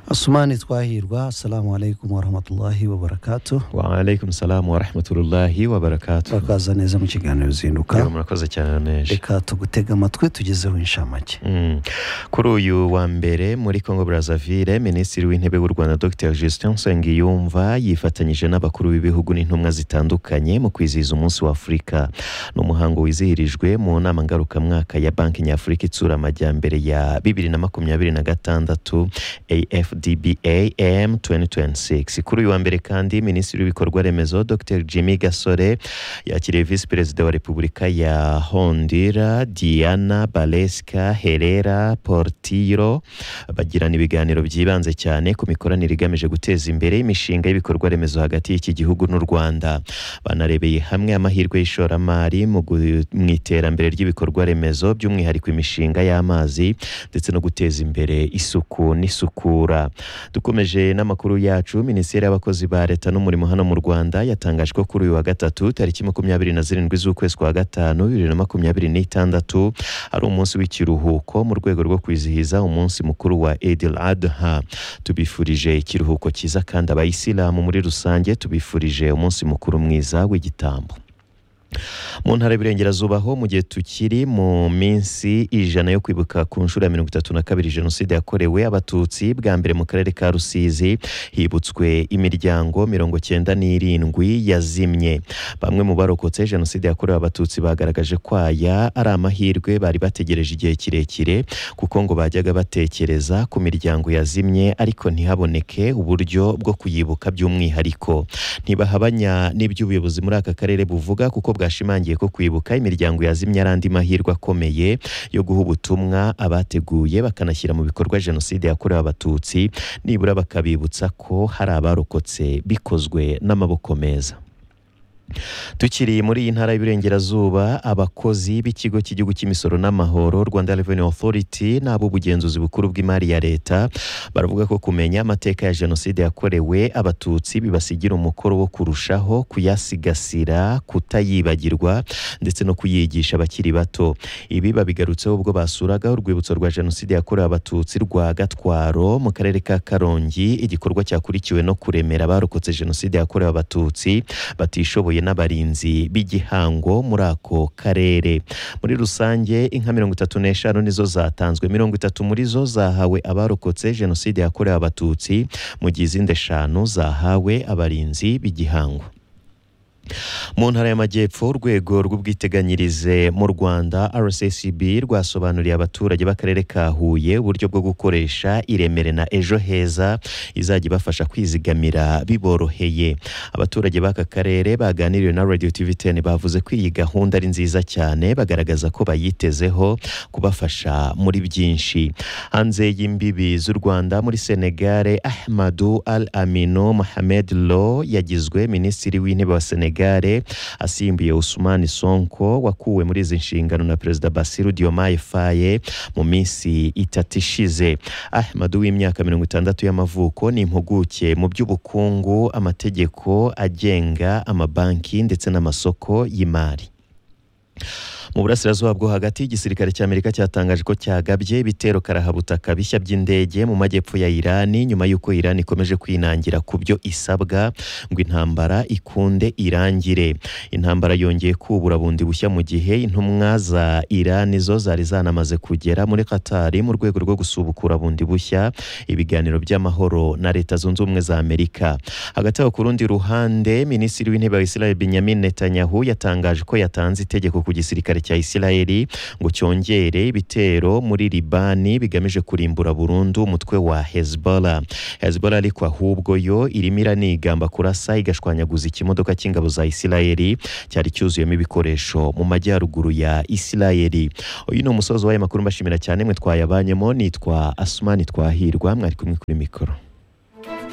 asumani twahirwa assalamu alaikum warahmatullahi wabarakatu waalaikum salamu warahmatullahi wabarakatu bakaza neza mu kiganiro rero uzinduka murakoze cyane neje reka tugutega amatwi tugezeho inshamake Mm. kuri uyu wa mbere muri congo brazzaville minisitiri w'intebe w'u rwanda dr justin nsengiyumva yifatanyije n'abakuru b'ibihugu n'intumwa zitandukanye mu kwizihiza umunsi wa afurika ni umuhango wizihirijwe mu nama ngarukamwaka ya banki nyafurika itsura amajyambere ya bibiri na makumyabiri na gatandatu afdbam 2026 kuri uyu wa mbere kandi minisitiri w'ibikorwa remezo dr jimmy gasore yakiriye visi perezida wa repubulika ya hondira diana balesca herera portiro bagirana ibiganiro byibanze cyane ku mikoranire igamije guteza imbere imishinga y'ibikorwa remezo hagati y'iki gihugu n'u rwanda banarebeye hamwe amahirwe y'ishoramari mu gu- mu iterambere ry'ibikorwa remezo by'umwihariko imishinga y'amazi ndetse no guteza imbere isuku n'isukura dukomeje n'amakuru yacu minisiteri y'abakozi ba leta n'umurimo hano mu rwanda yatangaje ko kuri uyu wa gatatu tariki makumyabiri na zirindwi z'ukwezi kwa gatanu bibiri na makumyabiri n'itandatu ari umunsi w'ikiruhuko mu rwego rwo kwizihiza umunsi mukuru wa edil adha tubifurije ikiruhuko cyiza kandi abayisilamu muri rusange tubifurije umunsi mukuru mwiza w'igitambo mu ntara y'Iburengerazuba ho mu gihe tukiri mu minsi ijana yo kwibuka ku nshuro ya mirongo itatu na kabiri jenoside yakorewe abatutsi bwa mbere mu karere ka rusizi hibutswe imiryango mirongo cyenda n'irindwi yazimye bamwe mu barokotse jenoside yakorewe abatutsi bagaragaje ko aya ari amahirwe bari bategereje igihe kirekire kuko ngo bajyaga batekereza ku miryango yazimye ariko ntihaboneke uburyo bwo kuyibuka by'umwihariko ntibahabanya n'ibyo ubuyobozi muri aka karere buvuga kuko bwashimangiye ko kwibuka imiryango yazimye ari andi mahirwe akomeye yo guha ubutumwa abateguye bakanashyira mu bikorwa jenoside yakorewe abatutsi nibura bakabibutsa ko hari abarokotse bikozwe n'amaboko meza tukiri muri iyi ntara y'Iburengerazuba abakozi b'ikigo cy'igihugu cy'imisoro n'amahoro Rwanda Revenue Authority n'ab'ubugenzuzi bukuru bw'imari ya leta baravuga ko kumenya amateka ya jenoside yakorewe abatutsi bibasigira umukoro wo kurushaho kuyasigasira kutayibagirwa ndetse no kuyigisha abakiri bato ibi babigarutseho ubwo basuraga urwibutso rwa jenoside yakorewe abatutsi rwa gatwaro mu karere ka karongi igikorwa cyakurikiwe no kuremera abarokotse jenoside yakorewe abatutsi batishoboye n'abarinzi b'igihango muri ako karere muri rusange inka mirongo itatu n'eshanu nizo zatanzwe mirongo itatu muri zo zahawe abarokotse jenoside yakorewe abatutsi mu gihe izindi eshanu zahawe abarinzi b'igihango mu ntara y'amajyepfo urwego rw'ubwiteganyirize mu rwanda rccb rwasobanuriye abaturage b'akarere ka huye uburyo bwo gukoresha iremere na ejo heza izajya ibafasha kwizigamira biboroheye abaturage b'aka karere baganiriwe na radio tv 10 bavuze ko iyi gahunda ari nziza cyane bagaragaza ko bayitezeho kubafasha muri byinshi hanze y'imbibi z'u rwanda muri senegare ahmadu al amino mohamed lo yagizwe minisitiri w'intebe wa senegare asimbuye usumani sonko wakuwe muri izi nshingano na perezida basiru diomaye faye mu minsi itatu ishize ahmadu w'imyaka mirongo itandatu y'amavuko ni impuguke mu by'ubukungu amategeko agenga amabanki ndetse n'amasoko y'imari mu burasirazuba bwo hagati igisirikare cy'amerika cyatangaje ko cyagabye ibitero karahabutaka bishya by'indege mu majyepfo ya irani nyuma y'uko irani ikomeje kwinangira ku byo isabwa ngo intambara ikunde irangire intambara yongeye kubura bundi bushya mu gihe intumwa za irani zo zari zanamaze kugera muri katari mu rwego rwo gusubukura bundi bushya ibiganiro by'amahoro na leta zunze ubumwe za amerika hagati aho ku rundi ruhande minisitiri w'intebe wa israel benjamin netanyahu yatangaje ko yatanze itegeko ku gisirikare cya israeli ngo cyongere ibitero muri libani bigamije kurimbura burundu umutwe wa hezbollah hezbollah ariko ahubwo yo irimo iranigamba kurasa igashwanyaguza ikimodoka cy'ingabo za israeli cyari cyuzuyemo ibikoresho mu majyaruguru ya israeli uyu ni umusozi w'aya makuru mbashimira cyane mwe twayabanyemo nitwa asumani twahirwa mwari kumwe kuri mikoro